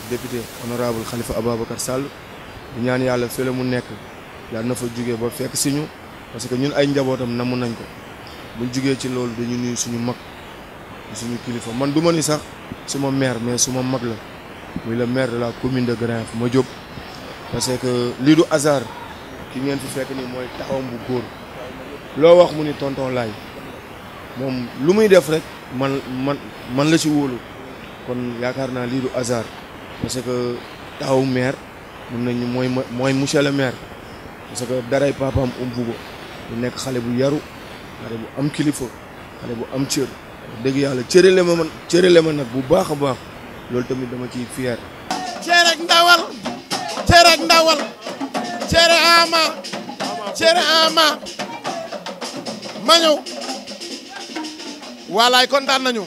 député honorable Khalifa Ababacar Sall di ñaan yàlla fële mu nekk yàlla na fa jugee ba fekk si ñu parce que ñun ay njabootam namu nañ ko buñ jugee ci loolu dañu nuyu suñu mag suñu kilifa man du ma ni sax suma maire mais suma mag la muy le maire de la commune de Grand Yoff ma jóg parce que lii du hasard ki ngeen fi fekk nii mooy taxawam bu góor loo wax mu ni tonton laay moom lu muy def rek man man man la ci wóolu kon yaakaar naa lii du hasard parce que taxaw maire mun nañu mooy mooy monsieur le maire parce que daray papaam umpu ko mu nekk xale bu yaru xale bu am kilifa xale bu am cër dëgg yàlla cërale ma man cërale ma nag bu baax a baax loolu tamit dama ciy fier cere ak ndawal cere ak ndawal cere ama cere ama ma ñëw waalaay kontaan nañu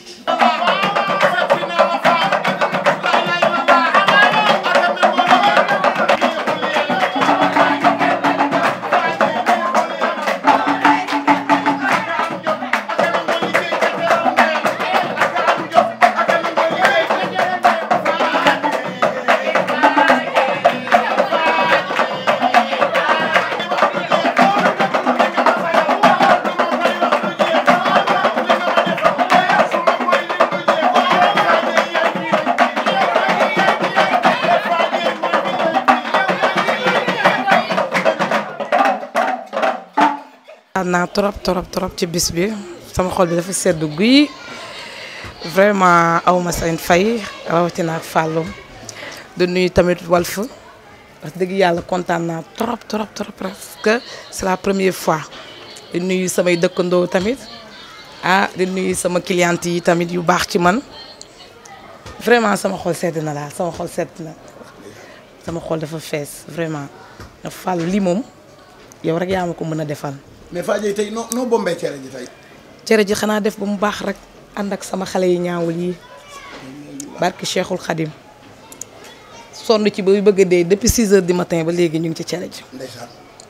naa trop trop trop ci bis bi sama xol bi dafa sedd guy vraiment awma seen fay rawatina ak Fallou de nuyu tamit Walf wax dëgg yàlla kontaan naa trop trop trop parce que c'est la première fois di nuyu samay dëkkandoo tamit ah di nuyu sama cliente yi tamit yu baax ci man vraiment sama xol sedd na daal sama xol sedd na sama xol dafa fees vraiment ndax Fallou lii moom yow rek yaa ma ko mën a defal. mais Fadji tey noo noo bombee cere ji tey. cere ji xanaa def ba mu baax rek ànd ak sama xale yi ñaawul yi barki Cheikhul Khadim sonn ci ba bëgg a dee depuis 6 heures du matin ba léegi ñu ngi ci cere ji. ndeysaan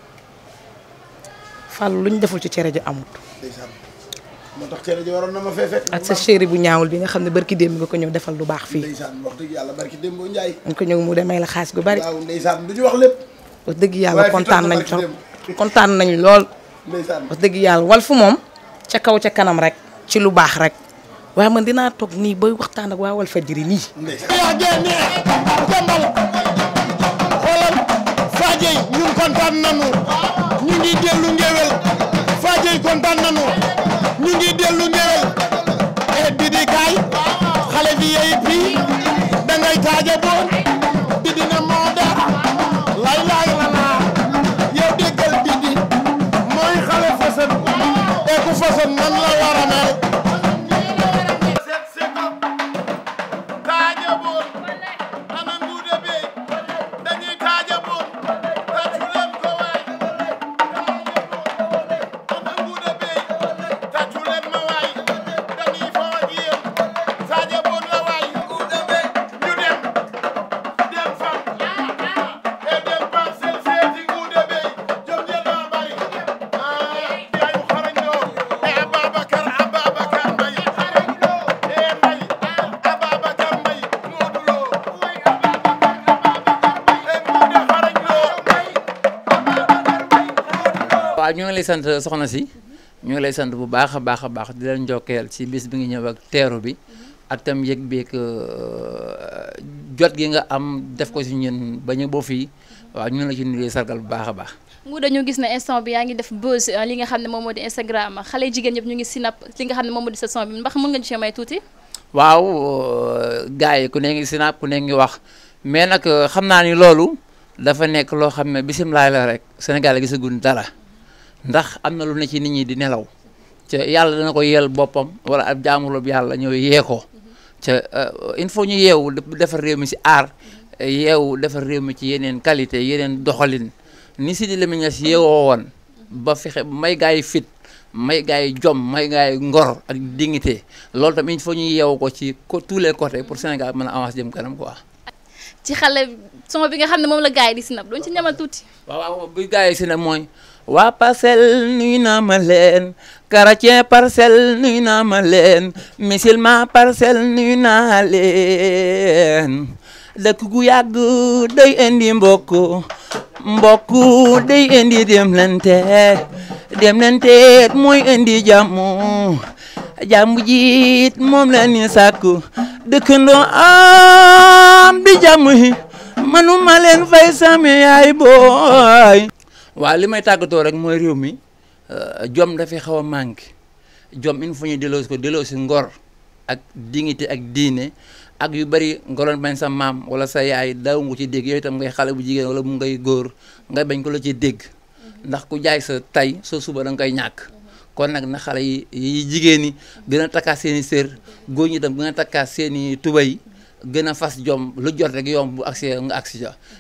Fallou lu ñu deful ci cere ji amut. ndeysaan moo tax cere ji waroon na ma fee fekk. ak sa chéri bu ñaawul bi nga xam ne barki démb nga ko ñëw defal lu baax fii. ndeysaan wax dëgg yàlla barki Dembo Ndiaye. nga ko ñëw mu demee la xaalis gu bari. waaw ndeysaan du ñu wax lépp. wax dëgg yàlla waaye fi kontaan toog na nañ barki trop démb. kontaan nañ lool. ndeysaan wax dëgg yàlla Walf moom ca kaw ca kanam rek ci lu baax rek waaye man dinaa toog nii bay waxtaan ak waa Walfadjri nii. ndeysaan. yaa génne jambal xoolal Fadji ñun kontaan nañu ñu ngi dellu ngéwél Fadji kontaan nañu ñu ngi dellu ngéwél e Didi kaay xale bi yey pii dangay taaja boon Didi na moo dara lay lay la laa yow déggal Didi mooy xale fasan e ku fasan nan la war a mel taajaboon ana nguude be dañuy taajaboon tàccu leen ko waay ana nguude be tàccu leen ma waay dañuy fo ak yéen taajaboon la waay nguude be ñu dem dem fam e dem parcelle seeti nguude be jom jël naa bari ah yaayu xarañ loo e Ababacar Ababacar Mbaye e Mbaye Ababacar Mbaye Modou Lo e nguude xarañ loo waaw ñu ngi lay sant soxna si ñu ngi lay sant bu baax a baax a baax di leen njokkeel ci bis bi nga ñëw ak teeru bi ak tam yëg beeg jot gi nga am def ko si ñun ba ñu boo fii waaw ñu ngi la ci nuyu sargal bu baax a baax. mu dañu gis ne instant bi yaa ngi def buzz euh, li nga xam ne moom moo di Instagram xale jigéen ñëpp ñu ngi sinap li nga xam ne moom moo di sa son bi ndax mën nga ñu ci may tuuti waaw gars yi ku ne ngi sinap ku ne ngi wax mais nag xam naa ni loolu dafa nekk loo xam ne bisimilah la rek Sénégal gisaguñ dara ndax am na lu ne ci nit ñi di nelaw ca yàlla dana ko yeel boppam wala ab jaamulub yàlla ñëw yee ko ca il faut ñu yeewu defar réew mi si aar yeewu defar réew mi ci yeneen qualité yeneen doxalin ni si di Lamine Niass yeewoo woon ba fexe may gaa yi fit may gaa yi jom may gaa yi ngor ak dignité loolu tamit il faut ñu yeewu ko ci ko tous les côtés pour Sénégal mën a avancer jëm kanam quoi. ci xale son bi nga xam ne moom la gars yi di sinap doon ci ñamal tuuti waaw waaw bu gaa yi si ne mooy waa parcelle nuyu naa ma leen chrétien parcelle nuyu naa ma leen musulman parcelle nuyu naa leen dëkk gu yàgg day indi mbokk mbokk day indi demlante demlante mooy indi jàmm jàmm jiit moom la ni sàkku dëkkandoo am di jàmm yi manuma leen fay sami yaay booy waaw li may tàggatoo rek mooy réew mi jom dafay xaw a manqué jom il faut ñu delloo ko delloo si ngor ak dignité ak diine ak yu bari ngoroon bañ sa maam wala sa yaay daaw nga ci dégg yooyu itam ngay xale bu jigéen wala mu ngay góor nga bañ ko la ci dégg ndax ku jaay sa tay soo suba da nga koy ñàkk kon nag na xale yi yi jigéen ñi gën a takkaat seen i sër góor ñi itam gën a takkaat seen i tubay gën a fas jom lu jot rek yomb bu agsi nga agsi ja